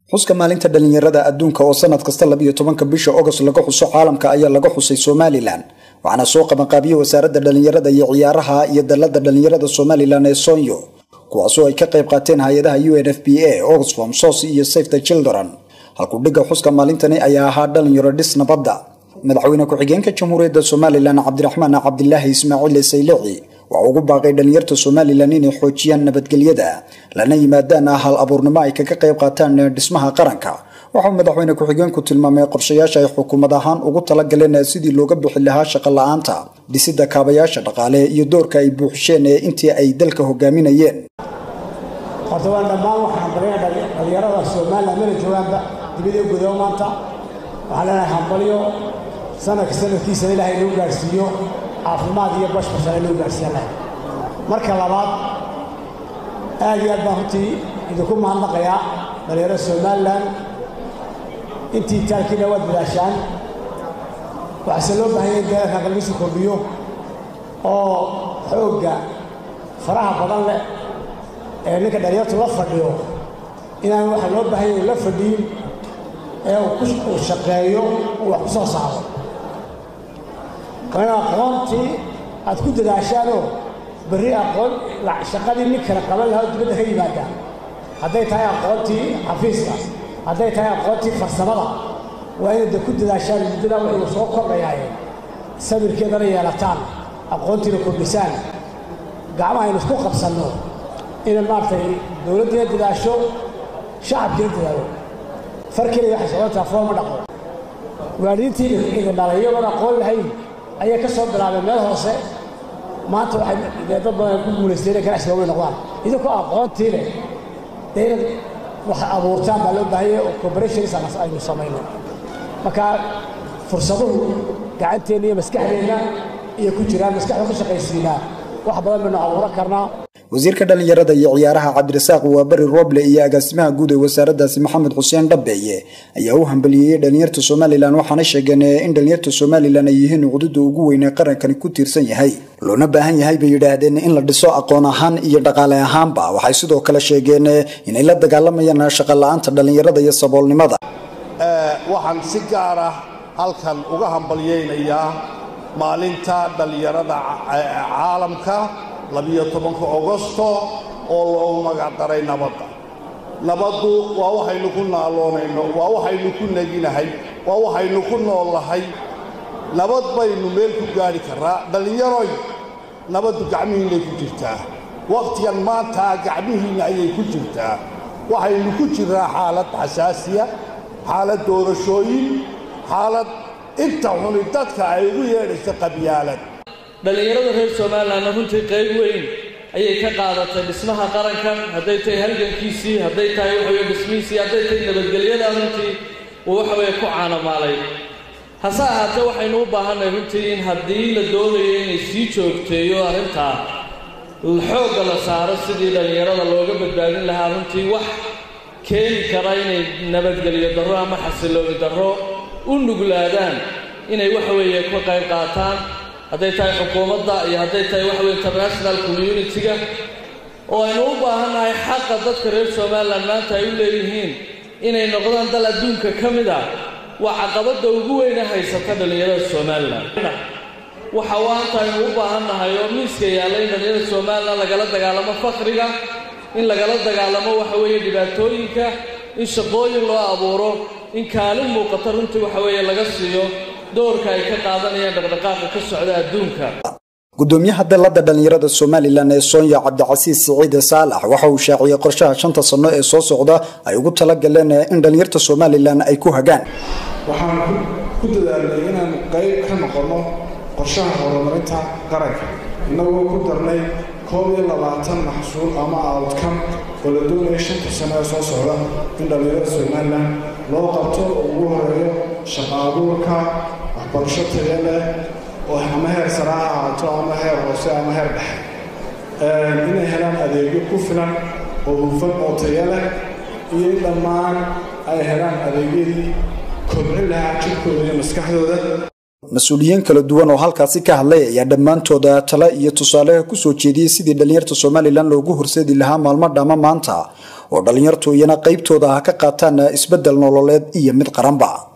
xuska maalinta dhalinyarada adduunka oo sanad kasta labiyo tobanka bisha ogost laga xuso caalamka ayaa laga xusay somalilan waxaana soo qabanqaabiyey wasaaradda dhalinyarada iyo ciyaaraha iyo dalada dhalinyarada somalilan ee sonyo kuwaasoo ay ka qayb qaateen hay-adaha u n f b a oxfam sos iyo safe the children halkudhigga xuska maalintani ayaa ahaa dhalinyaro dhis nabadda madaxweyne ku-xigeenka jamhuuriyadda somalilan cabdiraxmaan cabdilaahi ismaaciil saylici waxa ugu baaqay dhalinyarta somalilan inay xoojiyaan nabadgelyada lana yimaadaan hal abuurnimo ay kaga qayb qaataan dhismaha qaranka waxauu madaxweyne ku-xigeenku tilmaamay qorshayaasha ay xukuumad ahaan ugu talagaleen sidii looga bixi lahaa shaqo la-aanta dhisida kaabayaasha dhaqaale iyo doorka ay buuxisheen ee intii ay dalka hogaaminayeen horta waan dhammaan waxaan baryaa dhalinyarada somalilan mela joogaanba dibadii gudo maanta waxaan leenahay hambalyo sanadka sanadkiisana ilaahay inuu gaadhsiiyo caafimaad iyo bashbashana inuu gaadhsiiya leh marka labaad aad iyo aad baan runtii idinku mahadnaqayaa dhalinyarada somalilan intii taalkiina waad dadaashaan waxaase loo baahan yahay deegaanka qalbisu kordhiyo oo xoogga faraha badan leh ee ninka dhalinyartu la fadhiyo inaan waxa loo baahan yahay la fadhiyin ee uu shaqeeyo uu wax ku soo saaro waa in aqoontii aad ku dadaashaanoo berri aqoon shaqadii nin kale qaban lahaa oo dibadda ka yimaada hadday tahay aqoontii xafiiska hadday tahay aqoontii farsamada waa inay de ku dadaashaan muddadaa wuxuu soo kordhayaaye sabirkeedana yeelataan aqoontiina kordhisaan gacmaha aynu isku qabsanno inay maaragtay dowladdiina dadaasho shacabkiina dadaalo far keliya waxay socotaa fooma dhaqo waalidiintii idin dhalay iyagoon aqoon lahayn ayay ka soo bilaabeen meel hoose maanta waxay dad badan ku guulaysteen inay ganacsiga way noqdaan idinkoo aqoontii leh dee inaad wax abuurtaan baa loo baahanya oo cooperations aynu samayno marka fursaduhu gacanteenna iyo maskaxdeenna iyo ku jiraan maskaxda ka shaqaysiinaa wax badan baynu abuuran karnaa wasiirka dhalinyarada iyo ciyaaraha cabdirasaaq waaberi roble iyo agaasimaha guud ee wasaaraddaasi maxamed xuseen dhabeeye ayaa u hambaliyeeyey dhalinyarta somalilan waxaana sheegeen in dhalinyarta somalilan ay yihiin cududa ugu weyn ee qarankani ku tiirsan yahay loona baahan yahay bay yidhaahdeen in la dhiso aqoon ahaan iyo dhaqaale ahaanba waxay sidoo kale sheegeen inay la dagaalamayaan shaqo la-aanta dhalinyarada iyo saboolnimada waxaan si gaar ah halkan uga hambalyaynayaa maalinta dhallinyarada caalamka labiyo tobanka ogosto oo loogu magacdaray nabadda nabaddu waa waxaynu ku naaloonayno waa waxaynu ku neginahay waa waxaynu ku noollahay nabad baynu meel ku gaadhi karraa dhallinyaroy nabaddu gacmihiinnay ku jirtaa wakhtigan maantaa gacmihiinna ayay ku jirtaa waxaynu ku jirraa xaalad xasaasiya xaalad doorashooyin xaalad inta xuni dadka ay ugu yeedhayso qabyaalad dhallinyarada reer somalilanna runtii qayb weyn ayay ka qaadatay dhismaha qarankan hadday tahay halgankiisii hadday tahay waxaweye dhismihiisii hadday tahay nabadgelyada runtii uu waxaweye ku caanamaalay hase ahaatee waxaynu u baahannahay runtii in haddii la doonayo inay sii joogteeyo arrintaa xoogga la saaro sidii dhallinyarada looga badbaadin lahaa runtii wax keeni kara inay nabadgelyo darro ama xasillooni darro u nuglaadaan inay waxaweeye ka qayb qaataan hadday tahay xukuumadda iyo hadday tahay waxaweye international communitiga oo aynu u baahannahay xaqa dadka reer somalilan maanta ay u leeyihiin inay noqdaan dal adduunka ka mid ah waa caqabadda ugu weyne haysata dhallinyarada somalilan waxa waanta aynu u baahannahay oo miiska yaalla in dhallinyarada somalilan lagala dagaalamo fakriga in lagala dagaalamo waxa weeye dhibaatooyinka in shaqooyin loo abuuro in kaalin muuqata runtii waxa weeye laga siiyo doorka ay ka qaadanayaan dhaqdhaqaaqa ka socda adduunka gudoomiyaha dalada dhalinyarada somalilan ee soonya cabdicasiis siciide saalax waxa uu shaaciyey qorshaha shanta sano ee soo socda ay ugu talagaleen in dhalinyarta somalilan ay ku hagaan waxaan ku dadaalnay inaan qayb ka noqonno qorshaha horumarinta qaranka innagoo ku darnay koob iyo labaatan maxsuul ama outcome oo la doonaya shanta sano ee soo socda in dhallinyarada somalilan loo qabto oo ugu horeeyo shaqa abuurka waxbarasho taya leh oo ama heer sare ha ahaato ama heer hoose ama heer dhexe inay helaan adeegyo ku filan oo hufan oo taya leh iyo in dhammaan ay helaan adeegyadii kobcin lahaa jirkooda iyo maskaxdooda mas-uuliyiin kala duwan oo halkaasi ka hadlay ayaa dhammaantooda tale iyo tusaale kusoo jeediyey sidii dhalinyarta somalilan loogu horseedi lahaa maalmo dhama maanta oo dhallinyartu iyana qaybtooda ha ka qaataan isbeddel nololeed iyo mid qaranba